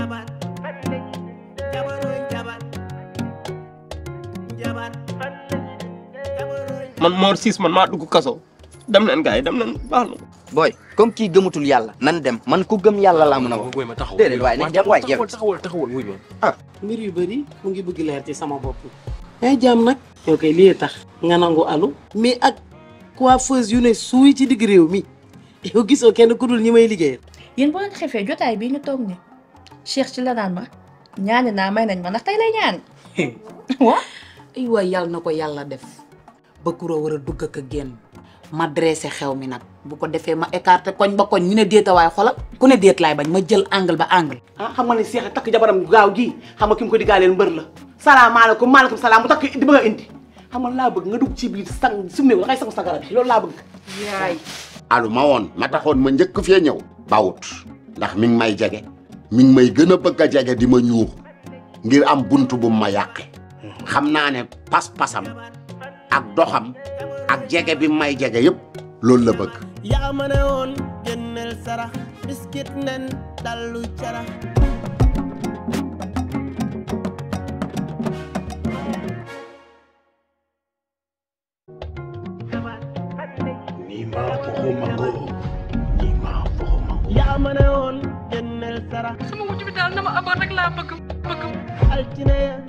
jabar jabaroy jabar jabar jabaroy man Mor Ciss man maa dugg kaso dem leen gars yi dem leen baax na. booy comme kii gëmatul yàlla nan dem man ku gëm yàlla laa mën a wax wuy ma taxawal déedéet waaye nañ dem waay yow taxawal taxawal wuy ma mbir yu bëri mu ngi bëgg leer ci sama bopp ay jàmm nag yow kay lii tax nga nangu alu mais ak coiffeuse yu ne suuy ci digg réew mi yow gisoo kenn ku dul ñi may liggéeyal yéen boo leen xefee jotaay bii ñu toog ni Cheikh ci la naan ma ñaani naa may nañ ma ndax tey lay ñaan waa ay waay yàlla na ko yàlla def ba kuroo war a dugg ak a génn ma dressé xew mi nag bu ko defee ma écarté koñ ba koñ ñu ne déeta waaye xolal ku ne déet laay bañ ma jël angle ba angle ah xam nga ne Cheikh takk jabaram gaaw gi xam nga ki mu ko digaaleel mbër la salaamaaleykum maaleykum salaam mu takk di bëgg a indi xam nga laa bëgg nga dugg ci biir sang summeeku dangay sangu sa garab yi loolu laa bëgg yaay alu ma woon ma taxoon ma njëkk fee ñëw bawut ndax mi ngi may jege mi ngi may gën a bëgg a jege di ma ñuux ngir am buntu bu ma yàqe xam naa ne pas-pasam ak doxam ak jege bi may jege yëpp loolu la bëgg yaa ma ne woon génneel sarax biskit nen dallu carax yaa ma ne woon génneel sarax sama wujj bi daal na ma amoon rek laa bëgg bëgg altine ya